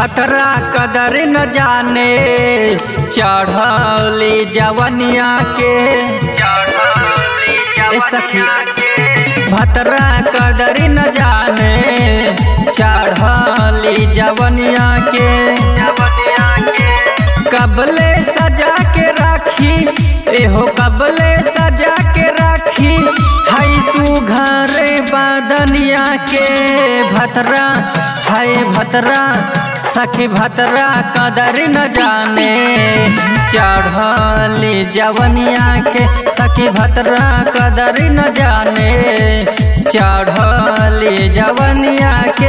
भतरा कदर न जाने चढ़ली जवनिया के ए सखी भतरा कदर न जाने चढ़ली जवनिया के कबले सजा के राखी एहो कबले सजा के राखी हई सुघरे बादनिया के भतरा हाय भतरा सखी भतरा कदर न जाने चढ़ली जवनिया के सखी भतरा कदर न जाने चढ़ली जवनिया के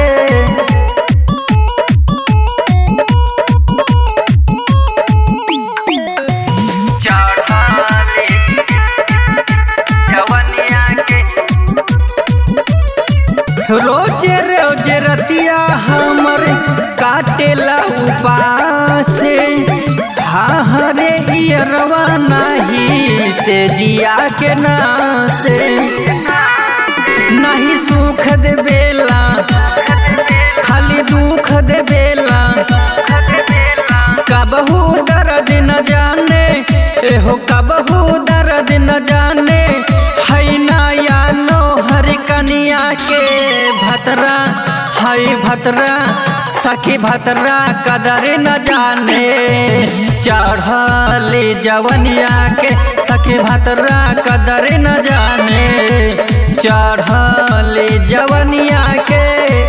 रोजे रोजे रतिया हमर काटेला उपासे हाँ हरे इयरवा नाही से जिया के नासे नहीं सुख दे बेला खाली दुख दे बेला कबहू दर्द न जाने एहो कबहू दर्द न जाने है नया नोहर कनिया के भतरा है भतरा सखी भतरा कदर न जाने चढ़ली जवनिया के सखी भतरा कदर न जाने चढ़ली जवनिया के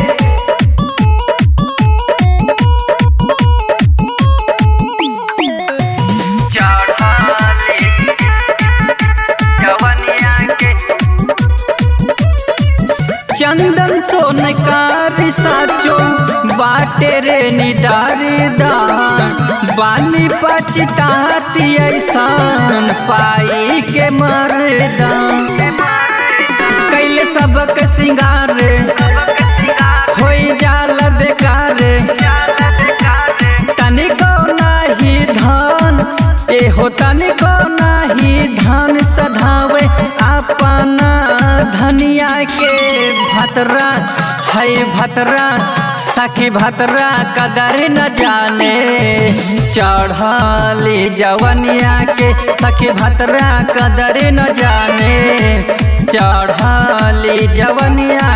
चंदन सोनकार साचो बाटे रे निदारी दान बानी पचताती ऐसान पाई के मरदान कैले सबक सिंगार होई जाल बेकार तनिको नाही धान एहो तनिको नाही धान सधावे अपना धनिया के भतरा है भतरा सखी भतरा कदर न जाने चढ़ली जवनिया के सखी भतरा कदर न जाने चढ़ली जवनिया